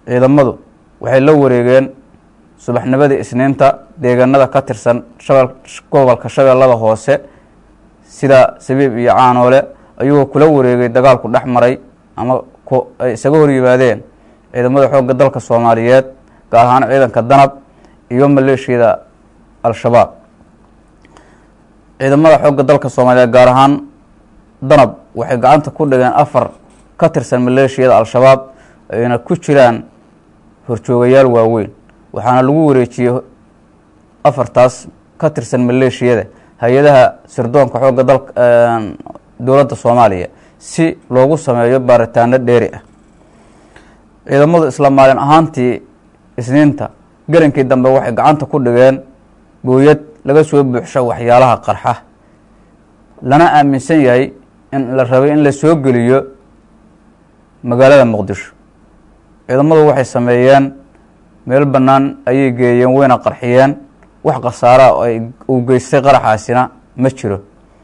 ciidamadu waxay la wareegeen subaxnimadii isniinta deegaanada ka tirsan shabel gobolka shabeellada hoose sida sabiib iyo caanoole ayagoo kula wareegay dagaalku dhex maray ama ay isaga hor yimaadeen ciidamada xoogga dalka soomaaliyeed gaar ahaan ciidanka danab iyo maleeshiyada al-shabaab ciidamada xoogga dalka soomaaliyeed gaar ahaan danab waxay gacanta ku dhigeen afar ka tirsan maleeshiyada al-shabaab ayna ku jiraan horjoogayaal waaweyn waxaana lagu wareejiyey afartaas ka tirsan maleeshiyada hay-adaha sirdoonka xoogga dalka dowladda soomaaliya si loogu sameeyo baaritaano dheeri ah ciidamadu isla maalin ahaantii isniinta gelinkii dambe waxay gacanta ku dhigeen booyad laga soo buuxsho waxyaalaha qarxa lana aaminsan yahay in la rabay in la soo geliyo magaalada muqdisho ciidamadu waxay sameeyeen meel bannaan ayay geeyeen wayna qarxiyeen wax khasaaraa oo ay uu geystay qaraxaasina ma jiro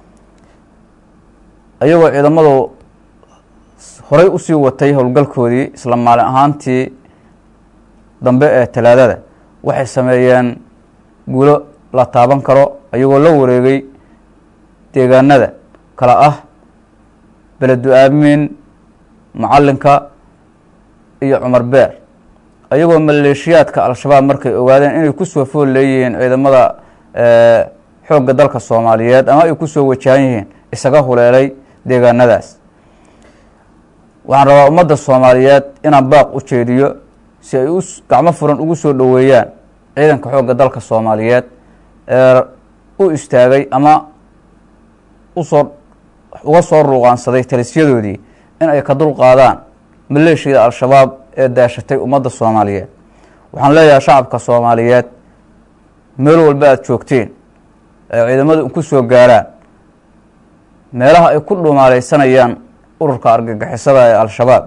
ayagoo ciidamadu horay usii watay howlgalkoodii isla maalin ahaantii dambe ee talaadada waxay sameeyeen guulo la taaban karo ayagoo la wareegay deegaanada kala ah beledu aamiin macalinka iyo cumar beer ayagoo maleeshiyaadka al-shabaab markay ogaadeen inay kusoo fool leeyihiin ciidamada xoogga dalka soomaaliyeed ama ay kusoo wajahan yihiin isaga huleelay deegaanadaas waxaan rabaa ummadda soomaaliyeed inaan baaq u jeediyo si ay u gacmo furan ugu soo dhoweeyaan ciidanka xoogga dalka soomaaliyeed ee u istaagay ama usoo uga soo ruuqaansaday talisyadoodii in ay ka dul qaadaan maleeshiyada al-shabaab ee daashatay ummadda soomaaliyeed waxaan leeyahay shacabka soomaaliyeed meel walba aada joogteen ee ciidamadu ku soo gaaraan meelaha ay ku dhumaaleysanayaan ururka argagixisada ee al-shabaab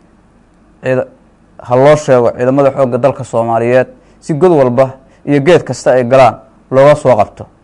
ha loo sheego ciidamada xoogga dalka soomaaliyeed si god walba iyo geed kasta ay galaan looga soo qabto